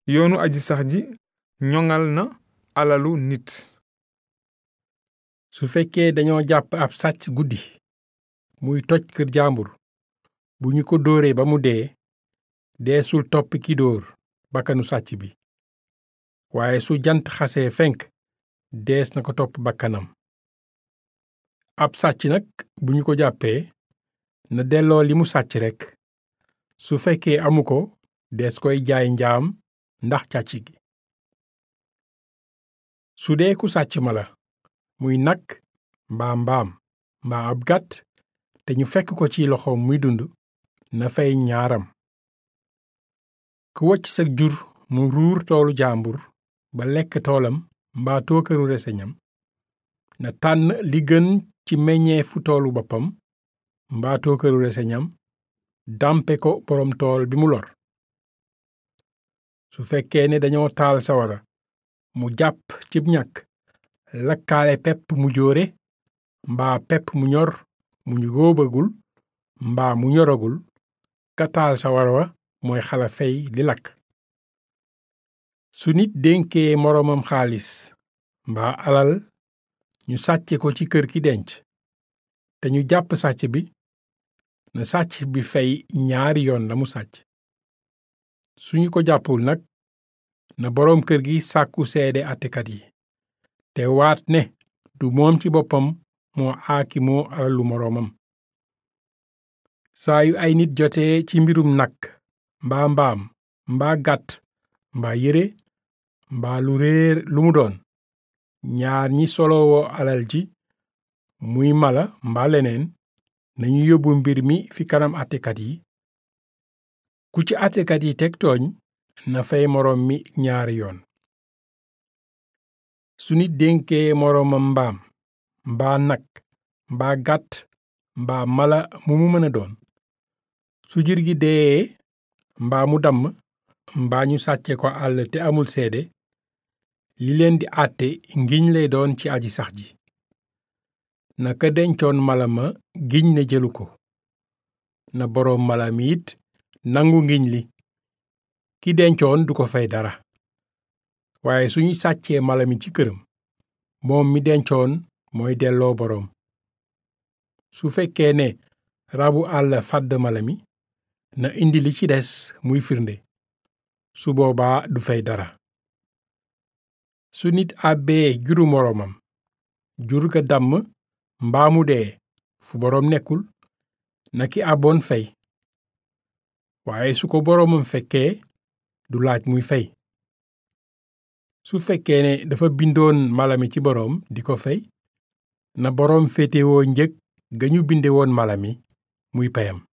yoonu aji sax ji ñoŋal na alalu nit su fekkee dañoo jàpp ab sàcc guddi muy toj kër jàmbur bu ñu ko dóoree ba mu dee deesul topp ki dóor bakkanu sàcc bi waaye su jant xasee fenk dees na ko topp bakkanam ab sàcc nag bu ñu ko jàppee na delloo li mu sàcc rekk su fekkee amu ko dees koy jaay njaam ndax càcc gi su dee ku sàcc mala muy nag mbaa mbaam mbaa ab gàtt te ñu fekk ko ci loxoom muy dund na fay ñaaram ku wacc sa jur mu ruur toolu jàmbur ba lekk toolam mbaa tookaru reseñam na tànn li gën ci meññeefu toolu boppam mbaa tookaru reseñam dàmpe ko boroom tool bi mu lor su fekkee ne dañoo taal sawara mu jàpp cib ñàkk lakkaale pepp mu jóore mbaa pepp mu ñor mu ñu góobagul mbaa mu ñoragul ka taal sawara wa mooy xala fey li lakk su nit dénkee moroomam xaalis mbaa alal ñu sàcce ko ci kër ki denc te ñu jàpp sàcc bi na sàcc bi fay ñaari yoon la mu sàcc suñu ko jàppul nag na boroom kër gi sàkku seede àttekat yi te waat ne du moom ci boppam moo aaki moo alalu moroomam saa yu ay nit jotee ci mbirum nag mbaa mbaam mbaa gàtt mbaa yére mbaa lu réer lu mu doon ñaar ñi solowoo alal ji muy mala mbaa leneen nañu yóbbu mbir mi fi kanam àttekat yi ku ci àttekat yi teg tooñ na fay moroom mi ñaari yoon su nit dénkee moroomam mbaam mbaa nag mbaa gàtt mbaa mala mu mu mën a doon su jur gi dee mbaa mu damm mbaa ñu sàcce ko àll te amul seede li leen di àtte ngiñ lay doon ci aji sax ji naka dencoon mala ma giñ ne jëlu ko na boroom mala mi it nangu ngiñ li ki dencoon du ko fay dara waaye suñu sàccee mala mi ci këram moom mi dencoon mooy delloo boroom su fekkee ne rabu àll fàdd mala mi na indi li ci des muy firnde su boobaa du fay dara su nit àbbee juru moroomam jur ga damm mbaa mu dee fu boroom nekkul na ki àbboon fay waaye su ko boroomam fekkee du laaj muy fay su fekkee ne dafa bindoon mala mi ci boroom di ko fay na boroom féetewoo njëg ga ñu binde woon mala mi muy payam